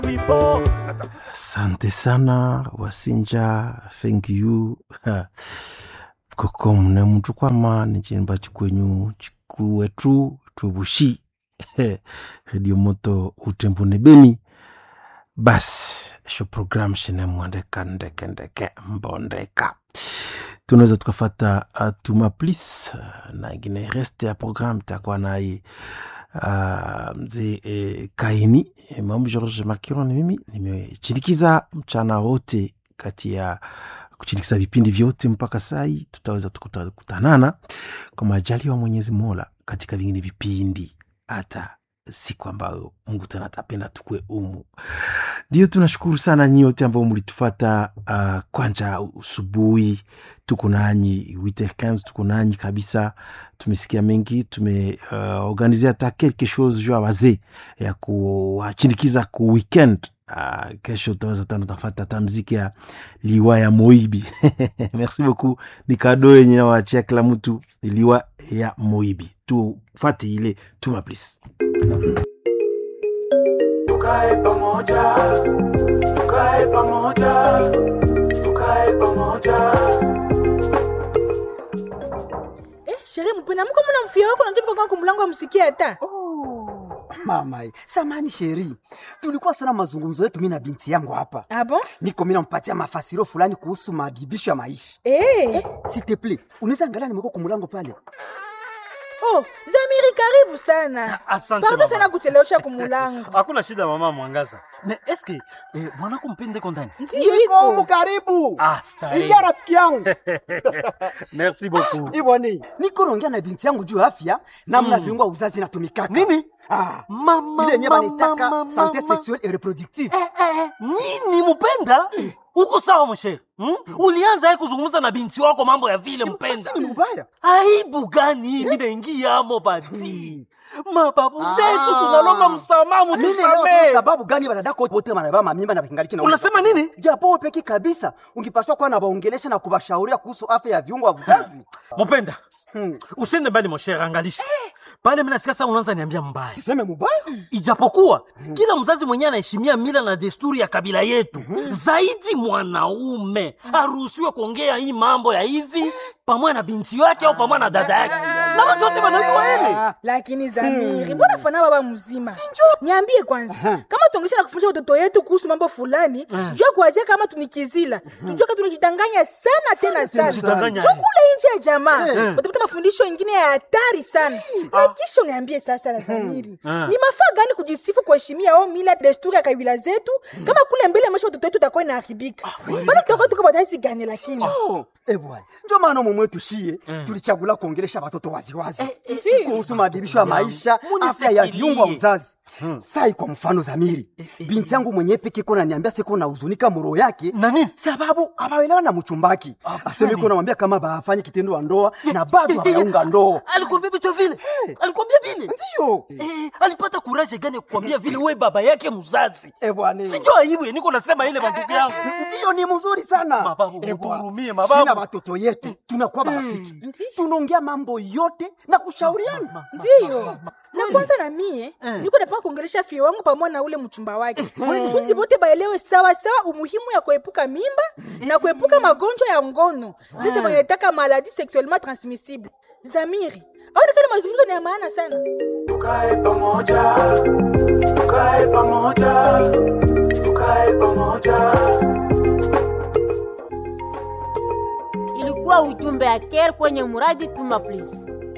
Asante sana Wasinja, thank you koko mune mtu kwama ni chimba chikwenyu chikuwetu twebushi redio moto utembune beni basi sho program shine mwandeka ndeke ndeke mbondeka tunaweza tukafata uh, tuma plis uh, na ingine reste ya program takuwa naye uh, mzee eh, kaini eh, mamu george makiro ni mimi nimechirikiza mchana wote kati ya kuchirikiza vipindi vyote mpaka sai tutaweza tukutanana kwa majali wa mwenyezi mola katika vingine vipindi hata siku ambayo mungu tena atapenda tukue umu ndio tunashukuru sana nyote ambao mlitufata uh, kwanja usubuhi tuko nanyi 8h15 tuko nanyi kabisa tumesikia mengi tumeorganize uh, hata quelque chose juu ya wazee ya kuwachinikiza ku weekend Uh, kesho utaweza tano tafata hata mziki ya liwa ya moibi merci beaucoup ni kado yenye nawachia kila mtu liwa ya moibi tufate ile tuma please tukae pamoja tukae pamoja tukae pamoja Eh, sherehe mpena mko mna mfia wako na tupo kwa mlango amsikia hata. Oh, mama, samani sheri, tulikuwa sana mazungumzo yetu mimi na binti yangu hapa. Ah bon? Niko mimi nampatia mafasiro fulani kuhusu maadhibisho ya maisha. Eh. S'il te plaît, unaweza angalia nimeko kwa mlango pale. Oh, Zamiri karibu sana. Asante Pardon mama. sana kuchelewesha kumulango. hakuna shida mama mwangaza na eske eh, mwanako mpende kondani Ndiyo Niko humu iko. karibu. Ah, starehe. Ingia rafiki yangu. merci beaucoup Iboni, niko naongea na binti yangu juu ya afya namna viungo vya uzazi inatumikaka. Nini? Ah, Mama, ile yenyewe mama, wanaitaka mama, santé mama. sexuelle et reproductive. Eh, eh, nini mpenda uko sawa mshere hmm? ulianza ye kuzungumza na binti wako mambo ya vile mpenda Si ni mbaya? aibu gani mi naingiamo bati mababu zetu Ah. tunalomba msamaha Mimi leo mutusamee sababu gani wanadako wote wanabeba mamimba na kingaliki na unasema nini japo wewe peki kabisa ungipaswa kuwa na waongelesha na kubashauria kuhusu afya ya viungo vya uzazi. mupenda Hmm. usiende mbali moshere angalisha pale minasikia saa unaanza niambia mbaya Siseme mubaya? ijapokuwa kila mzazi mwenyewe anaheshimia mila na desturi ya kabila yetu zaidi mwanaume aruhusiwe kuongea hii mambo ya hivi pamoja na binti yake au pamoja na dada yake na watu wote wanajua hili Lakini Zamiri, mbona fana baba mzima? Niambie kwanza, kama tuongesha na kufundisha watoto yetu kuhusu mambo fulani, jua kuanzia kama tunikizila. Tujue kama tunajidanganya sana tena sana. tunajidanganya. Tukule nje ya jamaa. Utapata mafundisho mengine ya hatari sana. Na kisha uniambie sasa la Zamiri. Ni mafaa gani kujisifu kuheshimia au mila desturi ya kabila zetu kama kule mbele maisha watoto wetu utakuwa inaharibika. Bado tutakuwa tuko badaisi gani lakini? Oh, eh bwana. Ndio maana mume wetu shie tulichagula kuongelesha watoto waziwazi eh, kuhusu maadhibisho ya maisha, Munifikirie. afya ya viungo vya uzazi. Sai kwa mfano Zamiri, binti yangu mwenyewe peke kona niambia siko na huzunika moro yake Na nini? sababu abaelewa na mchumbaki. Aseme iko namwambia kama bafanye kitendo wa ndoa na bado hawaunga ndoa. alikwambia vitu vile alikwambia vile Ndio. Eh, alipata kuraje gani ya kukwambia vile we baba yake mzazi Eh bwana. sinjo aibu ya niko nasema ile mandugu yangu Ndio ni mzuri sana. Mababu, Eh, bwana. mutuhurumie, mababu. Sina watoto yetu tunakuwa marafiki. Tunaongea mambo yote na kushauriana. ndiyo na kwanza na mie niko napanga kuongelesha fie wangu pamoja na ule mchumba wake funzi bote baelewe sawa sawa umuhimu ya kuepuka mimba na kuepuka magonjwa ya ngono sasa wanataka maladi sexuellement transmissible zamiri aonekana mazungumzo ni ya maana sana tukae pamoja tukae pamoja tukae pamoja ilikuwa ujumbe ya care kwenye muradi tuma please